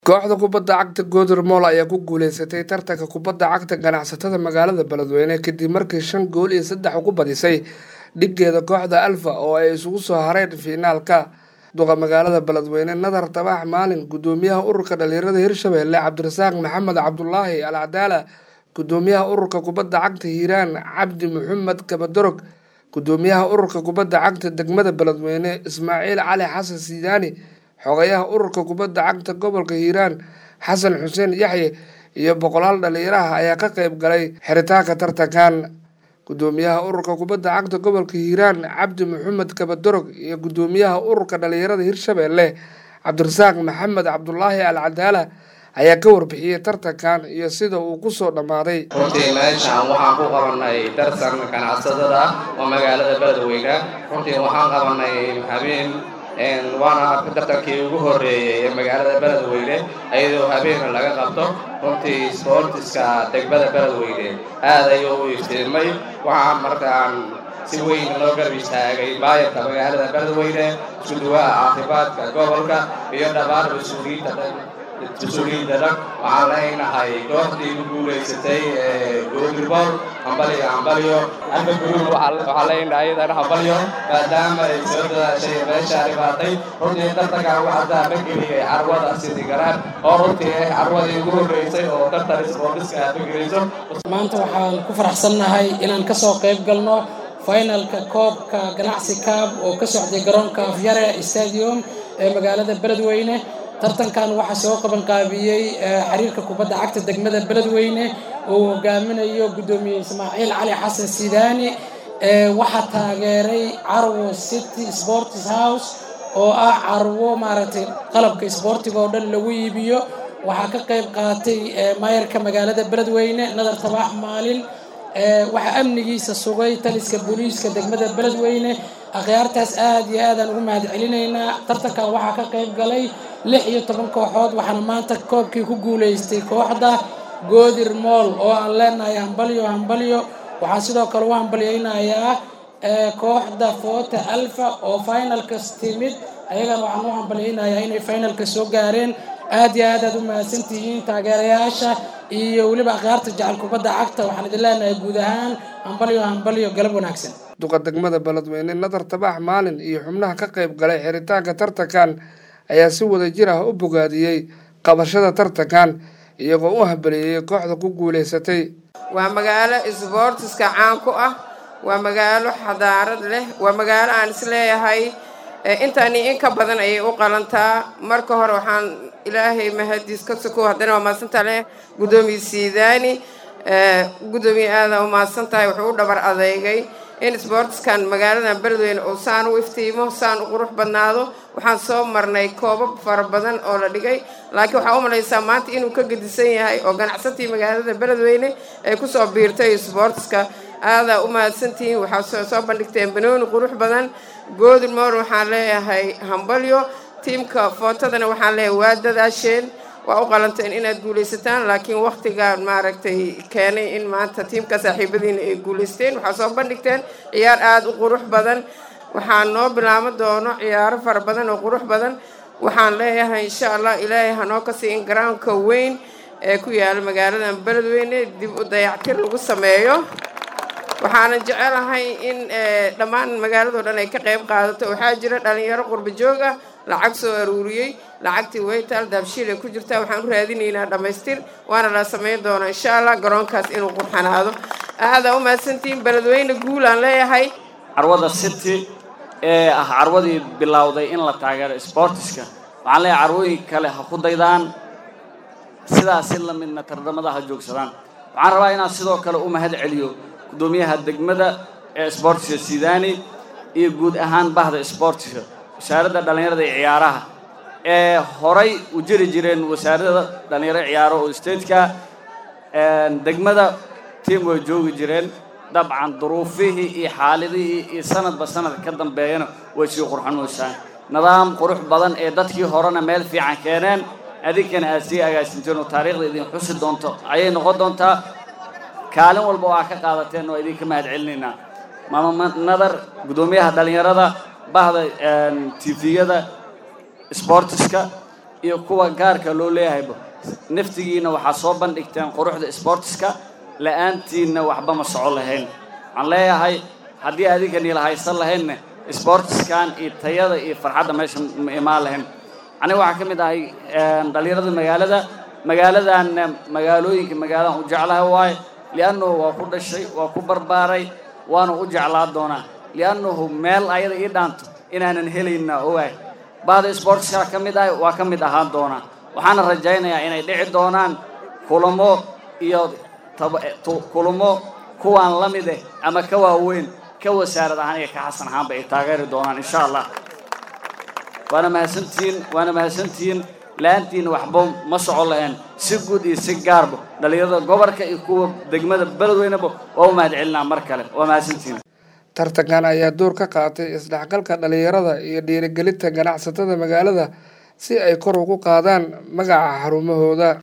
kooxda kubadda cagta Gother Mall ayaa ku guuleysatay tartanka kubadda cagta ganacsatada magaalada Beledweyne kadib markii shan gool iyo saddex ugu badisay dhigeeda kooxda Alfa oo ay isugu soo hareen fiinaalka duqa magaalada Beledweyne Nadar Tabax Maalin gudoomiyaha ururka dhalinyarada Hirshabelle Cabdirasaaq Maxamed Cabdulaahi Al Cadaala gudoomiyaha ururka kubadda cagta Hiiraan Cabdi Maxamed Kabadorog gudoomiyaha ururka kubadda cagta degmada Beledweyne Ismaaciil Cali Xasan Sidaani xogayaha ururka kubadda cagta gobolka hiiraan xasan xuseen yaxye iyo boqolaal dhalinyaraha ayaa ka qayb galay xiritaanka tartankan gudoomiyaha ururka kubadda cagta gobolka hiiraan cabdi maxamed kabadorog iyo gudoomiyaha ururka dhalinyarada hirshabelle cabdirasaaq maxamed cabdulaahi al cadaala ayaa ka warbixiyey tartankan iyo sida uu kusoo dhammaaday runtii meeshaan waxaan ku qabanay darsan ganacsatada ah oo magaalada beledweyne runtii waxaan qabanay habeen waana tartankii ugu horeeyey ee magaalada beledweyne iyadoo habeena laga qabto runtii sboortiska degmada beledweyne aad ayuu u iftiimay waxaa markaan si weyn loo garab istaagay baayarka magaalada beledweyne iskuduwaha caafimaadka gobolka iyo dhammaan mas-uuliyiinta mas-uuliyiinta dhan waxaan leenahay kooxdii ku guulaysatay googirbool hambalyo hambalyo alfa guruul waxaan leenahay iyadana hambalyo maadaama ay soo dadaashay meeshaa dhibaatay runtii tartankan waxaa ma geliyay carwada sidi garaan oo runtii ah carwadii ugu horreysay oo tartan isboortiska aad ma gelayso maanta waxaan ku faraxsannahay inaan ka soo qayb galno finalka koobka ganacsi kaab oo ka socday garoonka afyare stadium ee magaalada beledweyne tartankan waxaa soo qabanqaabiyey xiriirka kubadda cagta degmada beledweyne uu hogaaminayo guddoomiye ismaaciil cali xasan sidaani waxaa taageeray carwo city sports house oo ah carwo maaragtay qalabka isboortiga oo dhan lagu iibiyo waxaa ka qayb qaatay maayarka magaalada beledweyne nadar tabax maalin waxaa amnigiisa sugay taliska booliiska degmada beledweyne akhyaartaas aad iyo aadaan ugu mahad celinaynaa tartankan waxaa ka qayb galay lix iyo toban kooxood waxaana maanta koobkii ku guulaystay kooxda goodir mool oo aan leenahay hambalyo hambalyo waxaan sidoo kale u hambalyaynayaa kooxda foota alfa oo finalkas timid ayagana waxaan u hambalyaynayaa inay finalka soo gaareen aad iyo aad aad u mahadsantihiin taageerayaasha iyo weliba akhyaarta jecel kubadda cagta waxaan idin leenahay guud ahaan hambalyo hambalyo galab wanaagsan duqa degmada beledweyne nadar tabax maalin iyo xubnaha ka qayb galay xiritaanka tartankan ayaa si wada jir ah u bogaadiyey qabashada tartankan iyagoo u hambaliyeeyey kooxda ku guulaysatay waa magaalo isboortiska caan ku ah waa magaalo xadaarad leh waa magaalo aan isleeyahay intaani in ka badan ayay u qalantaa marka hore waxaan ilaahay mahadiis ka soko haddana waa maadsantaa leh guddoomiye siidaani guddoomiye aada u mahadsan tahay wuxuu u dhabar adeegay in sboortiskan magaaladan beledweyne uu saan u iftiimo saan u qurux badnaado waxaan soo marnay koobab fara badan oo la dhigay laakiin waxaa u malaysaa maanta inuu ka gedisan yahay oo ganacsatii magaalada beledweyne ay kusoo biirtay sboortiska aadaa u mahadsantihiin waxaa soo bandhigteen banooni qurux badan goodin moor waxaan leeyahay hambalyo tiimka footadana waxaan leeyahay waa dadaasheen waa u qalanteen inaad guulaysataan laakiin wakhtigaan maaragtay keenay in maanta tiimka saaxiibadiina ay guulaysteen waxaa soo bandhigteen ciyaar aada u qurux badan waxaa noo bilaabo doono ciyaaro fara badan oo qurux badan waxaan leeyahay insha allah ilaahay hanoo ka sii in garaanka weyn ee ku yaala magaaladan beledweyne dib u dayactir lagu sameeyo waxaana jecelahay in dhammaan magaaladoo dhan ay ka qayb qaadato waxaa jira dhalinyaro qurba joog ah lacag soo aruuriyey lacagtii waytaal daabshiil ay ku jirtaa waxaan u raadinaynaa dhammaystir waana la samayn doonaa insha allah garoonkaas inuu qurxanaado aadaa u mahadsantihiin beledweyne guul aan leeyahay carwada city ee ah carwadii bilowday in la taageero sboortiska waxaan leeyahay carwooyin kale ha ku daydaan sidaas si lamidna tardamada ha joogsadaan waxaan rabaa inaan sidoo kale u mahad celiyo guddoomiyaha degmada ee sboortiska sidaani iyo guud ahaan bahda sboortiska wasaaradda dhallinyarada iyo ciyaaraha ee horay u jiri jireen wasaaradda dhallinyaro ciyaaro oo stateka degmada tiam way joogi jireen dabcan duruufihii iyo xaaladihii iyo sanadba sanadka ka dambeeyana way sii qurxanuysaan nidaam qurux badan ee dadkii horena meel fiican keeneen adinkana aad sii agaasinteen oo taariikhda idin xusi doonto ayay noqon doontaa kaalin walba oo aa ka qaadateen oo idinka mahad celinaynaa maama nadar guddoomiyaha dhallinyarada bahda tifiyada sboortiska iyo kuwa gaarka loo leeyahayba naftigiina waxaa soo bandhigteen quruxda sportiska la-aantiinna waxba ma soco lahayn waxaan leeyahay haddii adinkani la haysan lahaynna sportiskan iyo tayada iyo farxadda meesha ma imaan lahayn aniga waxaa ka mid ahay dhalinyarada magaalada magaaladanna magaalooyinka magaaladan u jeclahay waaye liannahu waa ku dhashay waa ku barbaaray waana u jeclaa doonaa liannahu meel ayada ii dhaanto inaanan helayna ogaay bahda sportiska ka mid ahay waa ka mid ahaan doonaa waxaana rajaynayaa inay dhici doonaan kulamo iyo kulamo kuwaan la mid eh ama ka waaweyn ka wasaarad ahaan iyo ka xasan ahaanba ay taageeri doonaan insha allah waana mahadsantihiin waana mahadsantihiin la-aantiina waxba ma soco lahayn si guud iyo si gaarba dhalinyarada gobolka iyo kuwa degmada beledweyneba waa u mahad celinaa mar kale waa mahadsantihiin tartankan ayaa door ka qaatay isdhexgalka dhalinyarada iyo dhiirigelinta ganacsatada magaalada si ay kor ugu qaadaan magaca xarumahooda